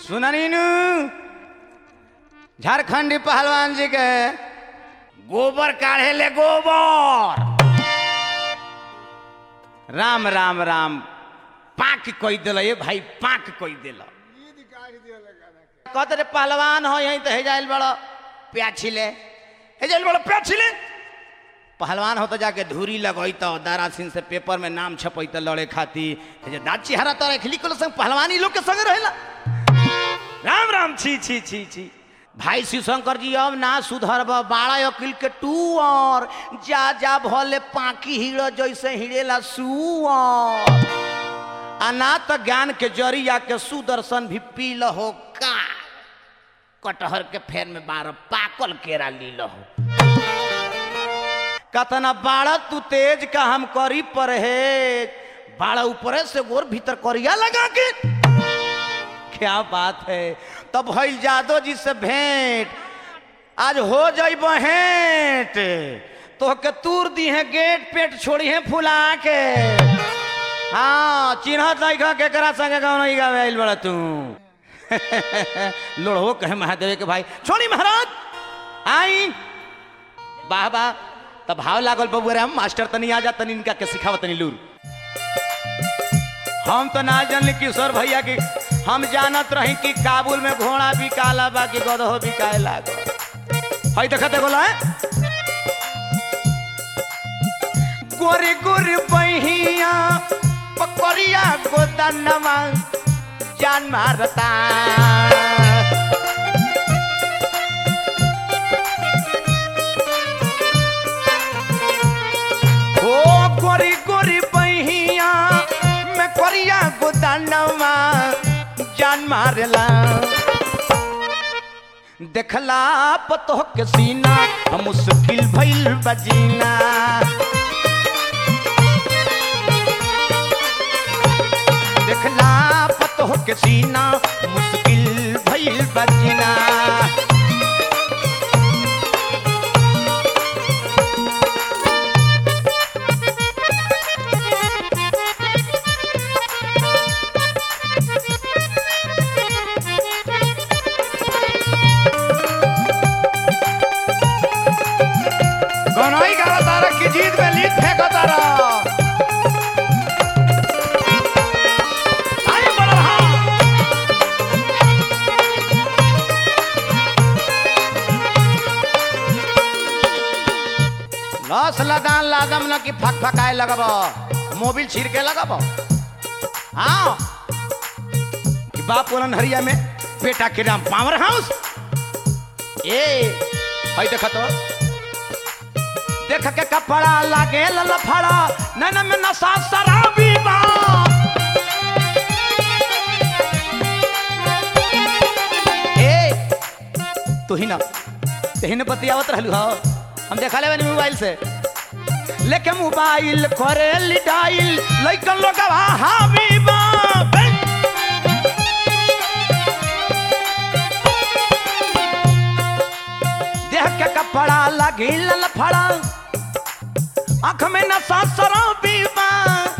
सुननीनु झारखंडी पहलवान जी के गोबर काढ़े ले गोबर राम राम राम पाक कोई दिल ये भाई पाक कोई दिल कहते रे पहलवान हो यहीं तो हेजाइल बड़ो प्याछिले हेजाइल बड़ो प्याछिले पहलवान हो तो जाके धूरी लगई तो दारा सिंह से पेपर में नाम छपई तो लड़े खाती जे दाची हरा तो लिखली को संग पहलवानी लोग के संग रहेला राम राम छी छी छी छी भाई शिवशंकर जी अब ना सुधरब बाड़ा अकिल के टू और जा जा भले पाकी हीरो जैसे हिड़ेला सुअर आ ना तो ज्ञान के जरिया के सुदर्शन भी पी लहो का कटहर के फेर में बारह पाकल केरा ली लहो कतना बाड़ा तू तेज का हम करी परहेज बाड़ा ऊपरे से गोर भीतर करिया लगा के क्या बात है तब भइल जादो जी से भेंट आज हो जाई भेंट तो के तूर दी है गेट पेट छोड़ी है फुला के हाँ चिन्हत नहीं खा केकरा संगे गाँव नहीं गावे आइल बड़ा तू लोड़ो कहे महादेव के भाई छोड़ी महाराज आई वाह वाह तब भाव लागल बबुआ रे हम मास्टर तनी आ जा तनी इनका के सिखावत तनी लूर हम तो ना जानली किशोर भैया की हम जानत रही कि काबुल में घोड़ा बिकाला बा कि गदहो बिकाए लागल हई देखते बोला है गोरी गोरी बहिया पकड़िया गोदनमा जान मारता ओ गोरी गोरी बहिया मैं करिया गोदानवा जान मारेला देखला पतो के सीना हम मुश्किल भइल बजीना देखला पतो के सीना मुश्किल भइल बजीना गनोई गाला तारा की जीत में लीड फेंको तारा आई बोलो हाँ लस लगान लादम न कि फक फकाए लगब मोबिल छिड़ के लगब हाँ कि बाप बोलन हरिया में बेटा के नाम पावर हाउस ए हई देख तो देख के कपड़ा लागे लफड़ा नैन में नशा शराबी बा ए तू ही ना तही ने बतियावत रहलू हो हम देखा ले मोबाइल से लेके मोबाइल करे लिडाइल लइकन लोग हावी बा देह के कपड़ा लगी लफड़ा आंख में नशा शराबी बा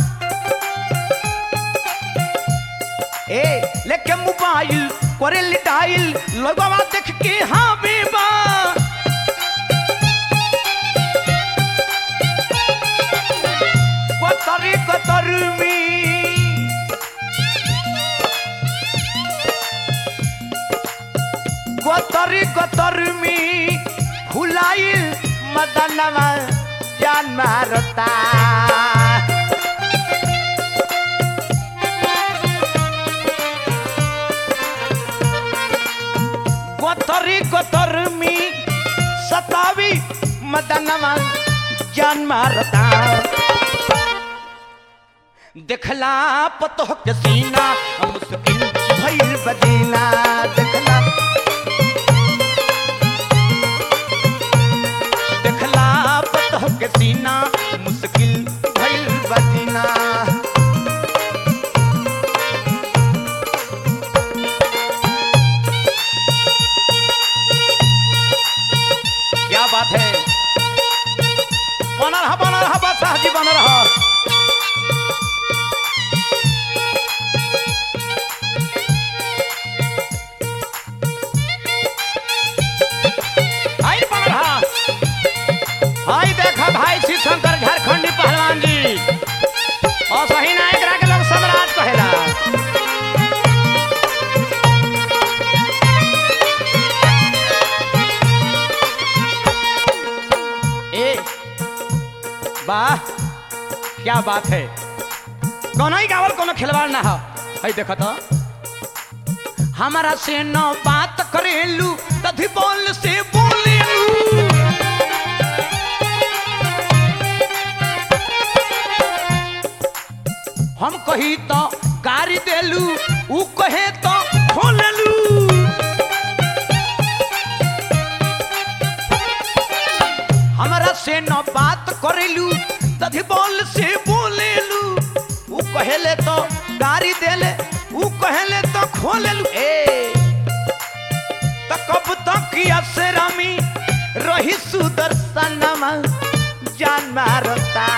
ए लेके मोबाइल करे लिटाइल लोगवा देख के हाँ बीबा कतरी कतर में कतरी कतर में फुलाइल मदनवा जान मारता गोतरी गोतर में सतावी मदनवा जान मारता देखला पतो के सीना मुश्किल भइल बजीना देखला देखला पतो के सीना मुश्किल भइल बजीना क्या बात है बना रहा बना रहा बादशाह जी बना रहा वाह क्या बात है कोनो ही गावल कोनो खिलवाड़ ना हो है देखो तो हमारा से न बात करेलू तभी बोल से बोलेलू हम कही तो गाड़ी देलू ऊ कहे तो खोललू हमरा से न बात करेलू तभी बोल से बोलेलू ऊ कहेले तो गाड़ी देले ऊ कहेले तो खोलेलू ए त कब तक असरामी रही सुदर्शनमा जान मारता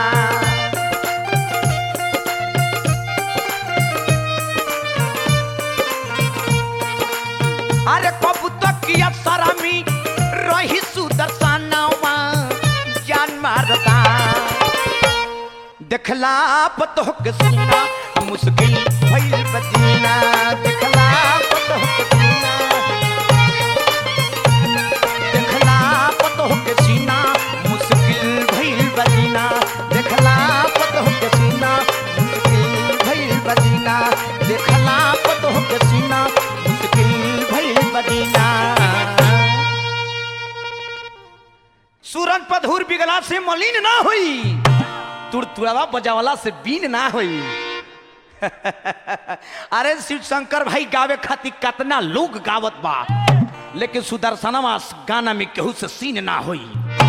अरे कब तक असरामी रही सुदर्शनमा जान मारता देखला पतोह के सीना मुश्किल भइल बजीना देखला पतोह के सीना देखला पतोह के सीना मुश्किल भइल बजीना देखला पतोह के सीना मुश्किल भइल बजीना देखला पतोह के सीना मुश्किल भइल बजीना सूरज पधूर बिगला से मलिन ना हुई तुड़तुड़ावा बजावला से बीन ना हुई अरे शिव शंकर भाई गावे खातिर कितना लोग गावत बा लेकिन सुदर्शनवा गाना में केहू से सीन ना हुई